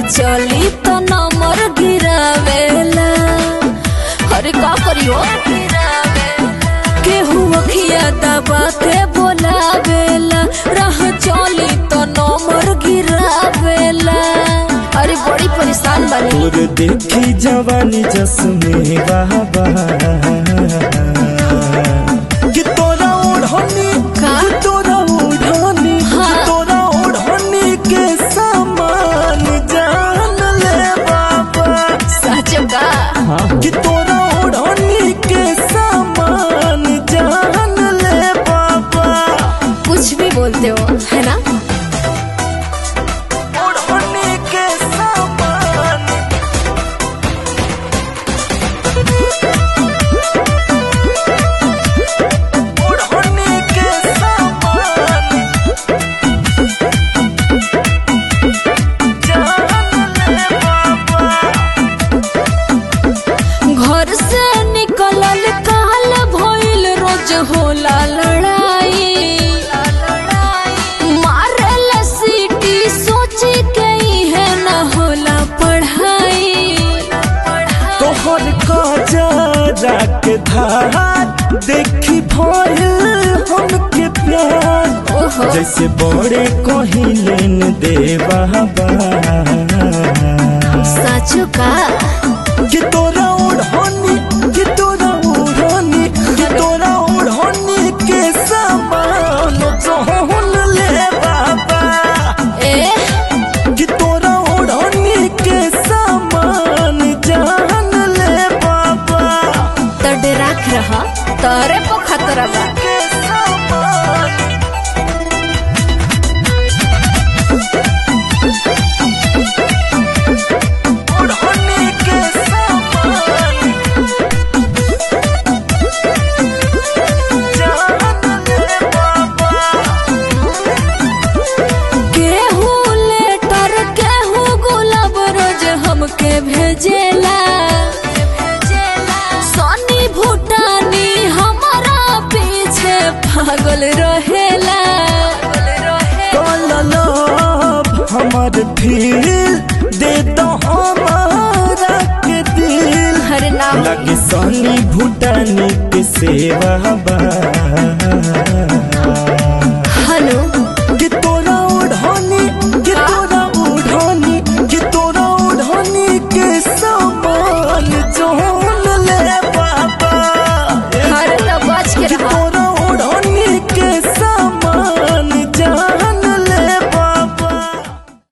चली तो नंबर गिरावेला अरे का करियो केहू अखिया दबा के बोलावेला राह चली तो नंबर गिरावेला अरे बड़ी परेशान बनी तोर देखी जवानी जसमे बाबा कि तोरा ओढ़नी का? कि तोरा ओढ़नी हाँ। कि तोरा ओढ़नी के सामान जान ले बाबा सच का कि तोरा ओढ़नी के सामान जान ले बाबा कुछ भी बोलते हो है ना ओढ़नी के सामान ओढ़नी के सामान जान ले बाबा घर से निकलल काल भइल रोज होला लड़ाई मारल सीटी सोची के है न होला पढ़ाई तोहर काजरा के धार देखी भइल हमके प्यार ओहो जैसे बड़े कहिलेन देवा सच का कि तोरा ओढ़नी कि तोरा ओढ़नी कि तोरा ओढ़नी के सामान जहन ले बाबा ए कि तोरा ओढ़नी के सामान जान ले बाबा तो डराक रहा तारे पर खतरा बा के सामान ओढ़नी के सामान जान ले बाबा केहू लेटर केहू गुलाब रोज हमके भेजेला सोनी भूटानी हमारा पीछे पागल रहेला कललब हमर फील दे दो हमारा के दिल हर नाम लगे सोनी भूटानी के सेवा बा